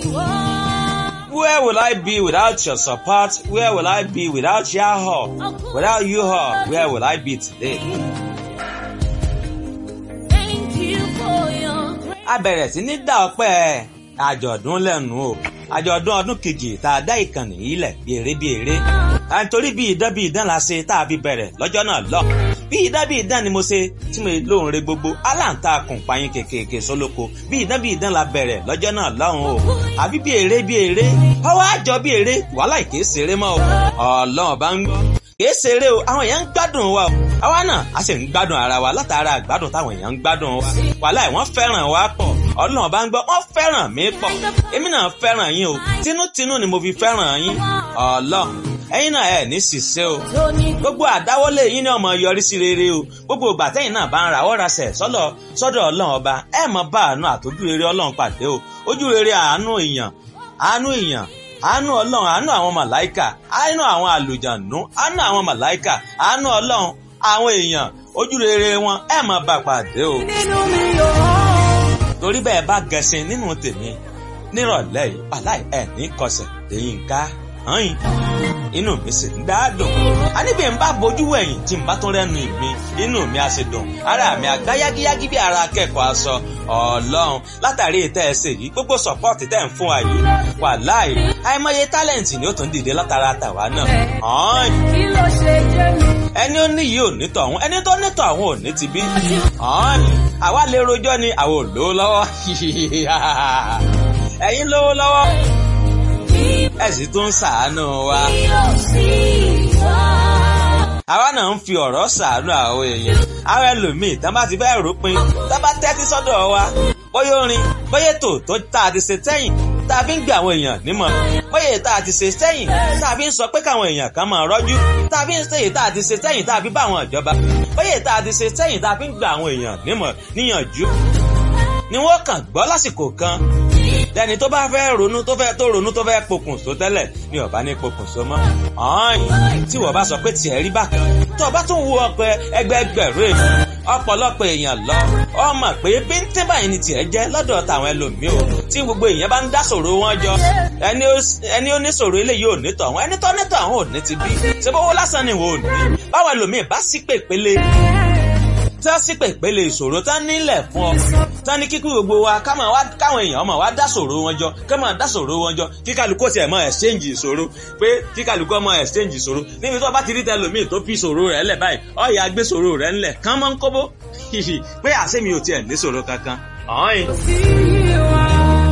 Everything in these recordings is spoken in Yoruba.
Where will I be without your support? Where will I be without your help? Without you help, where will I be today? Thank you for your grace. A bẹ̀rẹ̀ sí ní dá ọpẹ́ àjọ̀dún lẹ́nu o. Àjọ̀dún ọdún kejì tá a dá ìkànnì yìí lẹ̀ bí eré bí eré. À ń torí bí idán bí idán la ṣe tá a fi bẹ̀rẹ̀ lọ́jọ́ náà lọ. Bí idán bí idán ni mo ṣe tí mo lóhùn re gbogbo. Aláǹtakùn payín kékèké sólóko. Bí idán bí idán la bẹ̀rẹ̀ lọ́jọ́ náà lọ́hùn o. Àbí bí eré bí eré. Ọwọ́ àjọ bí eré wàhálà ìké ṣeré mọ́ o. Ọlọ́run bá ń gbọ́. Kìí ṣeré o, àwọn èèyàn ń gbádùn wa o. Àwa náà a sì ń gbádùn ara wa látara àgbádùn táwọn èèyàn ń gbádùn wa. Wàhálà ì wọ́n fẹ́ràn wa pọ̀. Ọlọ́run bá ń gbọ́, wọ́n fẹ́ràn mi pọ̀. Èmi náà fẹ́ràn yín o. Tinútinú ni mo fi fẹ́ràn yín. Ọlọ́run, ẹ̀yin náà ẹ̀ ní ṣìṣe o. Gbogbo àdáwọ́lé yín ni ọmọ yọrí sí rere o. Gbogbo ìgbà tẹ́yìn náà bá ń ra ọ̀rá sẹ̀ sọ́dọ̀ sọ́dọ̀ Ọlọ́run ọba. Ẹ mọ̀ bá àánú àtọ́jú rere Ọlọ́run pàdé o. Ojú rere àánú èèyàn, àánú èèyàn, àánú ọlọ́run àánú àwọn màláìkà àánú àwọn àlùjànú àánú àwọn màláìkà àánú ọlọ́run àwọn èèyàn ojú rere wọn ẹ má bá pàdé o. torí bẹ́ẹ̀ bá gẹṣin nínú tèmi nírọ̀lẹ́ yìí aláì ẹ̀ ní kọsẹ̀ lẹ́yìn ká hàn inú mi sì ń dáadùn àníbi ń bá bojú wẹ̀yìn tí ń bá tún rẹ́nu mi inú mi á sì dùn ara mi àgbá yágíyágí bí ara akẹ́kọ̀ọ́ aṣọ ọlọ́run látàrí ìtẹ́ ẹsẹ̀ yìí gbogbo sọ̀pọ́ọ̀tì tẹ̀ ń fún wa yìí wà láì àìmọye tálẹ̀ǹtì ni ó tún dìde látara tàwa náà hàn Kí ló ṣe jẹ́ mi? ẹni ó ní yìí ò ní tọ̀hún ẹni tó ní tọ̀hún ò ní ti bí hàn àwa lè rojọ́ ni àwa ò lówó lọ́wọ́ ẹ̀yin lówó lọ́wọ́ ẹ sì tún ń ṣàánú wa. Kí ló sì wá? àwa náà ń fi ọ̀rọ̀ ṣàánú àwọn èèyàn àwọn ẹlòmíì tán bá ti fẹ́ rúpin tán bá tẹ́tí sọ́dọ̀ wa bóyá orin bóyá ètò tó tá a ti ṣe sẹ́yìn tá a fi ń gbé àwọn èèyàn nímọ̀ bóyá èyí tá a ti ṣe sẹ́yìn tá a fi ń sọ pé káwọn èèyàn kan máa rọ́jú tá a fi ń ṣe èyí tá a ti ṣe sẹ́yìn tá a fi bá àwọn ìjọba bóyá èyí tá a ti ṣe sẹ́yìn tá a fi ń gbé àwọn èèyàn nímọ̀ níyànjú ni wọ́n kàn gbọ́ lásìkò kan lẹ́ni tó bá fẹ́ ronú tó fẹ́ tó ronú tó fẹ́ pokùnso tẹ́lẹ̀ ni ó bá ní pokùnso mọ́. ọ̀hún tí wọ́n bá sọ pé tiẹ̀ rí bákan tó o bá tún wo ọpẹ ẹgbẹẹgbẹ̀rún èèyàn ọ̀pọ̀lọpọ̀ èèyàn lọ ọ mọ̀ pé bíntín báyìí ni tiẹ̀ jẹ́ lọ́dọ̀ tàwọn ẹlòmíì o tí gbogbo èèyàn bá ń dá ṣòro wọn jọ ẹni ó- ẹni ó ní ṣòro eléyìí ò ní tọ̀hún ẹni tó ní tọ̀hún ò ní ti bí ṣé bówó lásán ni wò ó ní báwọn ẹlòmíì bá sí pèpele tí wọ́n sì pèpele ìṣòro tán nílẹ̀ fún ọ tán ní kíkú gbogbo wa ká máa wá káwọn èèyàn máa wá dá ṣòro wọn jọ ká máa dá ṣòro wọn jọ kí kálukú tiẹ̀ máa exchange ìṣòro pé kí kálukú máa exchange ìṣòro níbi tó bá ti rí tẹlòmíì tó fi ìṣòro rẹ̀ lẹ̀ báyìí ọ̀yà gbé ìṣòro rẹ̀ ńlẹ̀ kán máa ń kóbó pé àṣé mi ò tiẹ̀ ní ìṣòro kankan ọ̀hìn. Sí wa.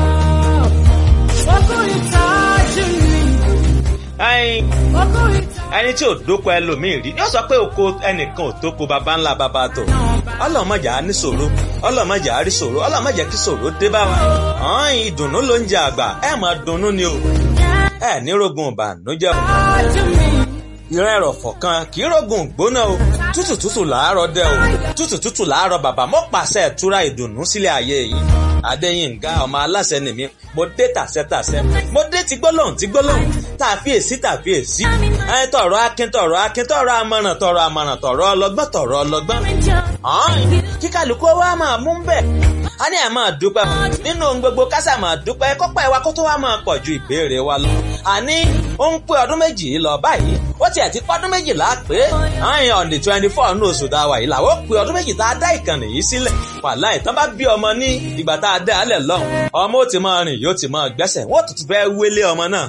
Ọkùnrin tájú mi. ẹyin Ọkùnrin tájú ẹni tí ò dóko ẹlòmíì rí yóò sọ pé oko ẹnìkan ò tóko baba ńlá baba tó ọlọmọjà á ní ṣòro ọlọmọjà á rí ṣòro ọlọmọjà kí ṣòro dé bá wa ọ̀hún ìdùnnú ló ń jẹ àgbà ẹ máa dunnú ni o ẹ ní rogun ìbànújẹ́ o mi. ìran ẹ̀rọ̀fọ̀ kan kì í rogun gbóná o tútù tútù làárọ̀ dẹ o tútù tútù làárọ̀ bàbá mo pàṣẹ ìtura ìdùnnú sílẹ̀ ayé yìí adéyínká ọmọ aláṣẹ nìmí mo dé tàṣẹtàṣẹ mo dé ti gbólóhùn ti gbólóhùn tàfíèsí tàfíèsí ẹ tọrọ akin tọrọ akin tọrọ amọ̀ràn tọrọ amọ̀ràn tọrọ ọlọ́gbọ́n tọrọ ọlọ́gbọ́n ọ̀hún kí kálukú wa máa mú bẹ́ẹ̀ a ní ẹ̀ máa dúpẹ́ nínú ohun gbogbo kásà máa dúpẹ́ kọ́pẹ́ wa kó tó wá máa pọ̀ ju ìbéèrè wa lọ. àní ó ń pé ọdún méjì lọ báyìí ó tiẹ̀ ti pọ́dún méjìlá pé àyìn on the twenty four ní oṣù tá a wà yìí làwọn ó pé ọdún méjì tá a dá ìkànnì yìí sílẹ̀ wàhálà ìtàn bá bí ọmọ ní ìgbà tá a dá a lẹ̀ lọ́hùn ọmọ ó ti máa rìn yóò ti máa gbẹ́sẹ̀ wọ́n tún ti fẹ́ wélé ọmọ náà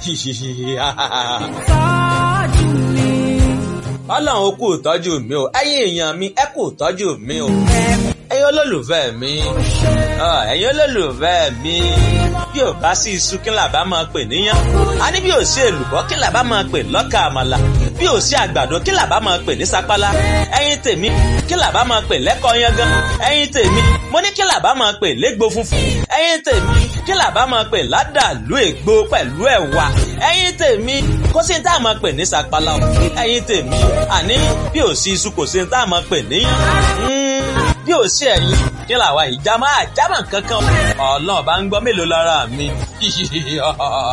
Tájú mi. ọlọ́run ó kú ìtọ́jú mi o ẹ̀yin èèyàn mi ẹ kú ìtọ́jú mi o ẹ̀yin olólùfẹ́ mi Ah, ẹ̀yin olólùfẹ́ mi bí ò bá sí iṣu kí làbá máa pè níyàn a ní bí ò sí èlùbọ́ kí làbá máa pè lọ́kà àmàlà bí ò sí àgbàdo kí làbá máa pè ní sapala ẹ̀yin tèmi kí làbá máa pè lẹ́kọ̀ọ́ yangan ẹ̀yin tèmi mo ní kí làbá máa pè légbò funfun ẹ̀yin tèmi kí làbá máa pè ládàlú ègbò pẹ̀lú ẹ̀wà ẹ̀yin tèmi kó sí ní tá a máa pè ní sapala o ẹ̀yin tèmi àní bí ò sí iṣu kò sí ní tá a máa pè níyàn bí ò sí ẹ̀yin kí làwa ìjà máa jámà kankan ọlọ́run bá ń gbọ́ mélòó lára mi